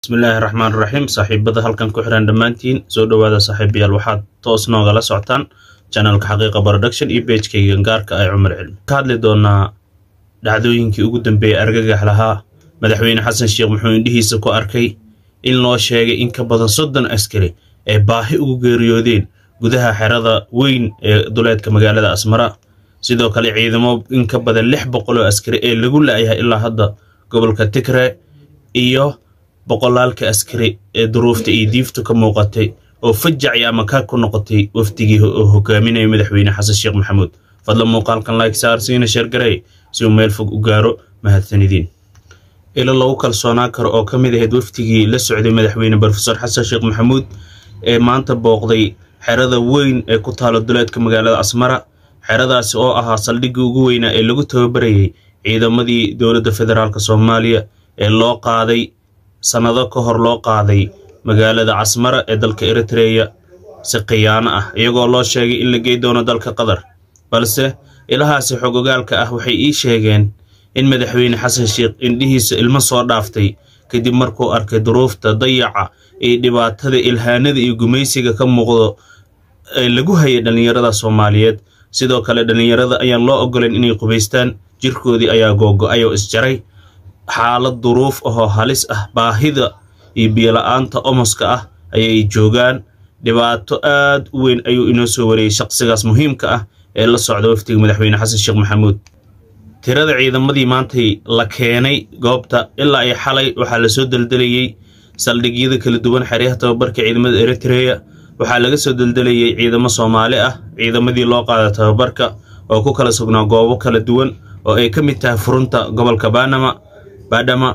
bismillaahi raxmaan raxiim saaxiibada halkan ku xiran dhammaantiin soo dhowaada saaxiibayaal waxaad toos noogala socotaan janalka xaqiiqa production iyo beejkayga gaarka ay cumar cilmi ka hadli doonaa dhacdooyinkii ugu dambeeyey argagax lahaa madaxweyne xasan sheekh muxuu indhihiisa ku arkay in loo sheegay in ka badan soddon askari ay baahi ugu geeriyoodeen gudaha xerada weyn ee duleedka magaalada asmara sidoo kale ciidamo in ka badan lix boqol oo askari ee lagu la'yahay ilaa hadda gobolka tigre iyo boqolaalka askari ee duruufta iyo diiftu ka muuqatay oo fajacay ama kaa ku noqotay wafdigii oo hogaaminaya madaxweyne xasan sheekh maxamuud fadlan muuqaalkan like saar siina sheergarey si uu meel fog u gaaro mahadsanidiin ilo lagu kalsoonaan karo oo ka mid ahayd wafdigii la socday madaxweyne brofesor xasan sheekh maxamuud ee maanta booqday xerada weyn ee ku taalo duleedka magaalada asmara xeradaasi oo ahaa saldhiggii ugu weynaa ee lagu tababarayay ciidamadii dowladda federaalk soomaaliya ee loo qaaday sannado ka hor loo qaaday magaalada casmara ee dalka eritreya si khiyaano ah iyagoo loo sheegay in la gey doono dalka qatar balse ilahaasi xogogaalka ah waxay ii sheegeen in madaxweyne xasan sheekh indhihiisa ilmo soo dhaaftay kadib markuu arkay duruufta dayaca iyo dhibaatada ilhaanada iyo gumaysiga ka muuqdo ee lagu hayay dhallinyarada soomaaliyeed sidoo kale dhallinyarada ayaan loo ogolan inay qubaystaan jirkoodii ayaa googo-ay oo isjaray xaalad duruuf ahoo halis ah baahida iyo biyola-aanta omoska ah ayay joogaan dhibaato aad u weyn ayuu inoo soo wareeyey shaqsigaas muhiimka ah ee la socda wafdiga madaxweyne xasan sheekh maxamuud tirada ciidamadii maantay la keenay goobta ilaa ay xalay waxaa lasoo deldelayey saldhigyada kala duwan xeryaha tababarka ciidamada eritreya waxaa laga soo deldelayey ciidamo soomaali ah ciidamadii loo qaada tababarka oo ku kala sugnaa goobo kala duwan oo ay ka mid tahay furunta gobolka banama badhama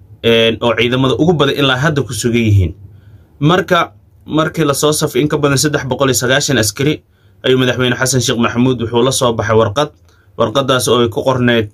oo ciidamada ugu badan ilaa hadda ku sugan yihiin marka markii lasoo safay in ka badan saddex boqol iyo sagaashan askari ayuu madaxweyne xasan sheekh maxamuud wuxuu la soo baxay warqad warqadaas oo ay ku qorneyd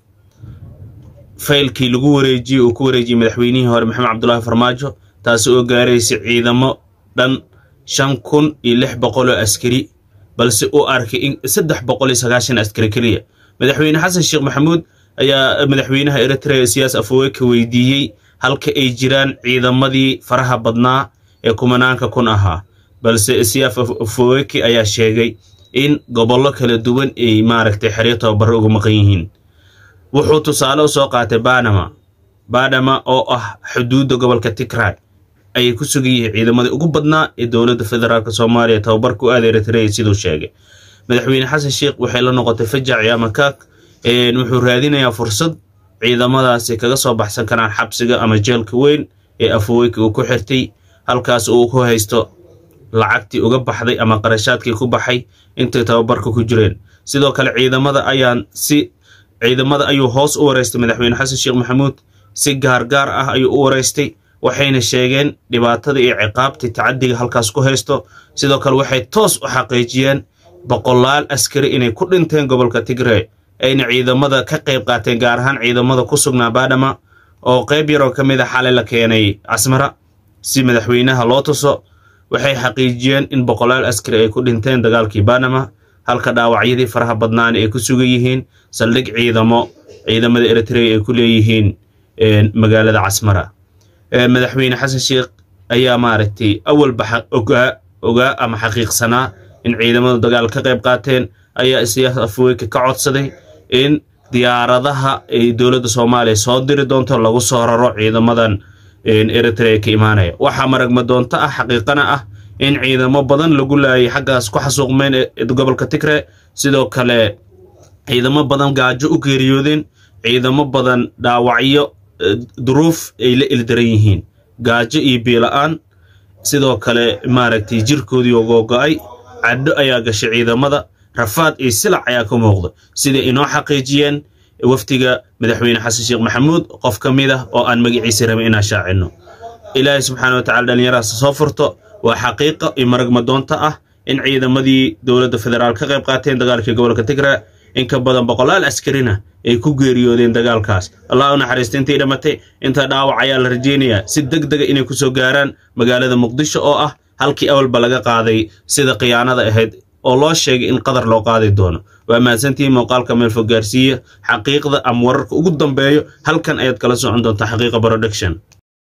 faylkii lagu wareejiyey uu ku wareejiyey madaxweynihii hore maxamed cabdulaahi farmaajo taasi oo gaaraysay ciidamo dhan shan kun iyo lix boqol oo askari balse uu arkay in saddex boqol iyo sagaashan askari keliya madaxweyne xasan sheekh maxamuud ayaa madaxweynaha eritrea siyaas afaweyka weydiiyey halka ay jiraan ciidamadii faraha badnaa ee kumanaanka kun ahaa balse siyaaf afaweyki ayaa sheegay in gobollo kala duwan ay maaragtay xeryo tababaro uga maqan yihiin wuxuu tusaale u soo qaatay banama banama oo ah xuduudda gobolka tigray ayay ku sugan yihiin ciidamadii ugu badnaa ee dowladda federaalk soomaaliya tababarka u aada eritrea siduu sheegay madaxweyne xasan sheekh waxay la noqotay fajaci ama kaag wuxuu raadinayaa fursad ciidamadaasi kaga soo baxsan karaan xabsiga ama jeelka weyn ee afaweyka uu ku xirtay halkaas uu ku haysto lacagtii uga baxday ama qarashaadkii ku baxay intay tababarka ku jireen sidoo kale ciidamada ayaan si ciidamada ayuu hoos u wareystay madaxweyne xasan sheekh maxamuud si gaargaar ah ayuu u wareystay waxayna sheegeen dhibaatada iyo ciqaabtii tacadiga halkaas ku haysto sidoo kale waxay toos u xaqiijiyeen boqolaal askari inay ku dhinteen gobolka tigre ayna ciidamada ka qayb qaateen gaar ahaan ciidamada ku sugnaa badhama oo qayb yaroo ka mid a xalay la keenay casmara si madaxweynaha loo tuso waxay xaqiijiyeen in boqolaal askari ay ku dhinteen dagaalkii banama halka dhaawacyadii faraha badnaana ay ku sugan yihiin saldhig ciidamo ciidamada eritrea ay ku leeyihiin magaalada casmara madaxweyne xasan sheekh ayaa maaragtay awalba ogaa ogaa ama xaqiiqsanaa in ciidamadu dagaal ka qayb qaateen ayaa siyaas afaweyka ka codsaday in diyaaradaha ay dowladda soomaaliya soo diri doonto lagu soo raro ciidamadan eritrea ka imaanaya waxaa maragma doonto ah xaqiiqana ah in ciidamo badan lagu laayay xaggaas ku xasuuqmeen gobolka tigre sidoo kale ciidamo badan gaajo u geeriyoodeen ciidamo badan dhaawacyo duruuf ay la ildaran yihiin gaajo iyo biila-aan sidoo kale maaragtay jirkoodii oo googo-ay cadho ayaa gashay ciidamada rafaad iyo silac ayaa ka muuqda siday inoo xaqiijiyeen wafdiga madaxweyne xasan sheekh maxamuud qof ka mid ah oo aan magaciisa rabin inaan shaacinno ilaahay subxaana watacala dhallinyarahaas soo furto waa xaqiiqa iyo maragma doonta ah in ciidamadii dowladda federaal ka qayb qaateen dagaalkii gobolka tigra in ka badan boqolaal askarina ay ku geeriyoodeen dagaalkaas allah u naxariista intii dhimatay inta dhaawac ayaa la rajeynayaa si deg dega inay ku soo gaaraan magaalada muqdisho oo ah halkii awalba laga qaaday sida khiyaanada ahayd oo loo sheegay in qadar loo qaadi doono waa mahadsantihiin muuqaalka meelfog gaarsiiya xaqiiqda ama wararka ugu dambeeyo halkan ayaad kala socon doontaa xaqiiqa production